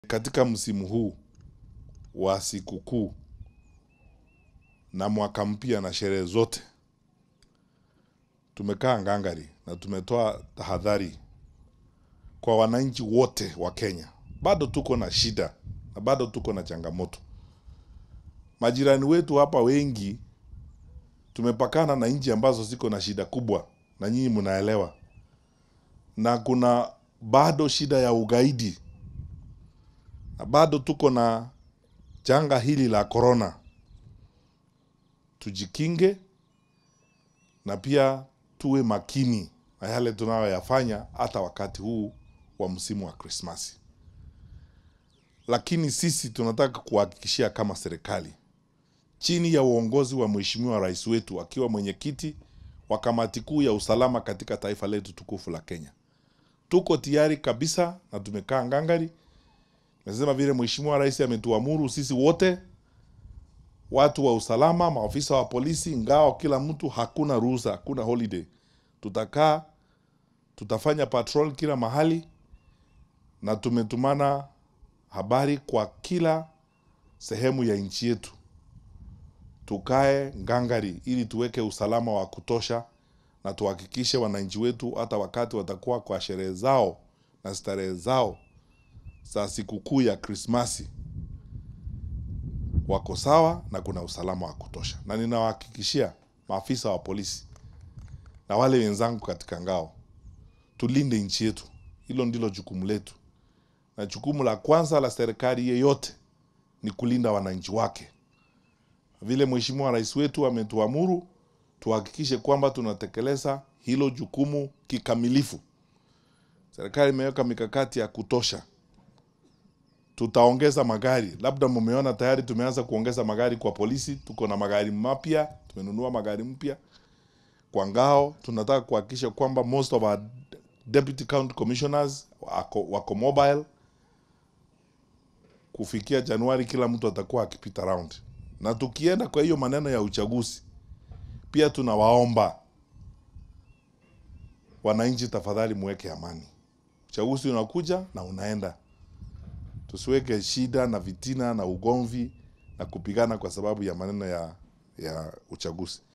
Katika msimu huu wa sikukuu na mwaka mpya na sherehe zote, tumekaa ngangari na tumetoa tahadhari kwa wananchi wote wa Kenya. Bado tuko na shida na bado tuko na changamoto. Majirani wetu hapa wengi tumepakana na nchi ambazo ziko na shida kubwa, na nyinyi mnaelewa, na kuna bado shida ya ugaidi na bado tuko na janga hili la korona. Tujikinge na pia tuwe makini na yale tunayoyafanya hata wakati huu wa msimu wa Krismasi. Lakini sisi tunataka kuhakikishia kama serikali chini ya uongozi wa Mheshimiwa Rais wetu akiwa mwenyekiti wa kamati kuu ya usalama katika taifa letu tukufu la Kenya, tuko tayari kabisa na tumekaa ngangari. Nasema vile Mheshimiwa Rais ametuamuru sisi wote watu wa usalama, maafisa wa polisi, ngao, kila mtu, hakuna ruhusa, hakuna holiday. Tutakaa, tutafanya patrol kila mahali, na tumetumana habari kwa kila sehemu ya nchi yetu, tukae ngangari ili tuweke usalama wa kutosha na tuhakikishe wananchi wetu hata wakati watakuwa kwa sherehe zao na starehe zao za sikukuu ya Krismasi wako sawa na kuna usalama wa kutosha, na ninawahakikishia maafisa wa polisi na wale wenzangu katika ngao, tulinde nchi yetu. Hilo ndilo jukumu letu, na jukumu la kwanza la serikali yeyote ni kulinda wananchi wake. Vile Mheshimiwa Rais wetu ametuamuru, tuhakikishe kwamba tunatekeleza hilo jukumu kikamilifu. Serikali imeweka mikakati ya kutosha tutaongeza magari. Labda mumeona tayari tumeanza kuongeza magari kwa polisi. Tuko na magari mapya, tumenunua magari mpya kwa ngao. Tunataka kuhakikisha kwamba most of our deputy county commissioners wako, wako mobile. Kufikia Januari kila mtu atakuwa akipita round, na tukienda kwa hiyo maneno ya uchaguzi, pia tunawaomba wananchi, tafadhali muweke amani. Uchaguzi unakuja na unaenda tusiweke shida na vitina na ugomvi na kupigana kwa sababu ya maneno ya, ya uchaguzi.